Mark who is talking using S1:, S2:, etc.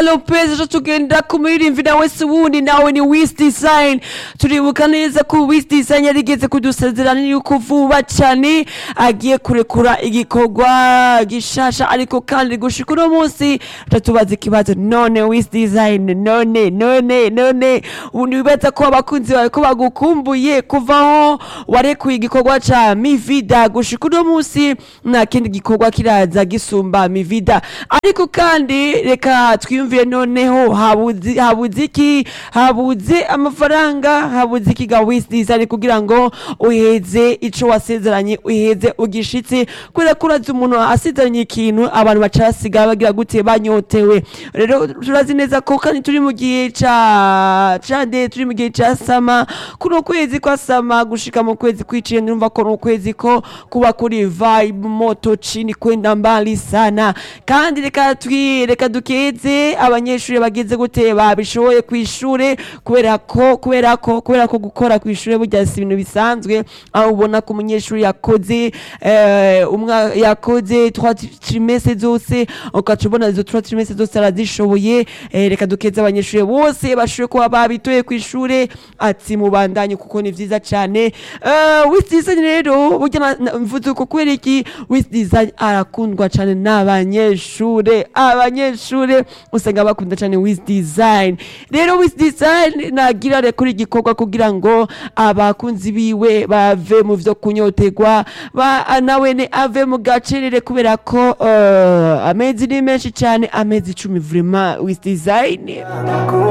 S1: Lopez ejo tugenda kumuririmbira wese wundi nawe ni Wiz Design turibuka neza ko Wiz Design yarigeze kudusezerana yuko vuba cyane agiye kurekura igikorwa gishasha ariko kandi gushika uno munsi tatubaza ikibazo none Wiz Design none none none ubundi wibaza ko abakunzi bawe ko bagukumbuye kuvaho warekuye igikorwa ca Mivida gushika uno munsi nta kindi gikorwa kiraza gisumba Mivida ariko kandi reka twiyumvire noneho habuze habuze iki habuze amafaranga habuze iki ga Wiz Design kugira ngo uheze ico wasezeranye uheze ugishitse kubera ko urazi umuntu asezeranye ikintu abantu baca basigaye bagira gute banyotewe rero turazi neza ko kandi turi mu gihe ca cande turi mu gihe ca sama kuno kwezi kwa sama gushika mu kwezi kw'icenda ndumva ko no kwezi ko kuba kuri vibe moto chini kwenda mbali sana kandi reka twi reka dukeze abanyeshuri bageze gute babishoboye kw'ishure kubera ko kubera ko kubera ko gukora kw'ishure burya si ibintu bisanzwe aho ubona ko umunyeshuri yakoze eh, umwa yakoze trois trimestres zose ukaca ubona izo trois trimestres zose arazishoboye eh, reka dukeze abanyeshuri bose bashoboye kuba babitoye kw'ishure ati mubandanye kuko ni vyiza cane Eh, Wiz Design rero burya na- na- mvuze uko kubera iki Wiz Design arakundwa cane n'abanyeshure abanyeshure usanga bakunda cane Wiz Design rero Wiz Design nagira rekora igikorwa kugira ngo abakunzi biwe bave mu vyo kunyotegwa ba nawene ave mu gacerere kubera ko eh, amezi ni menshi cane amezi icumi vraiment Wiz Design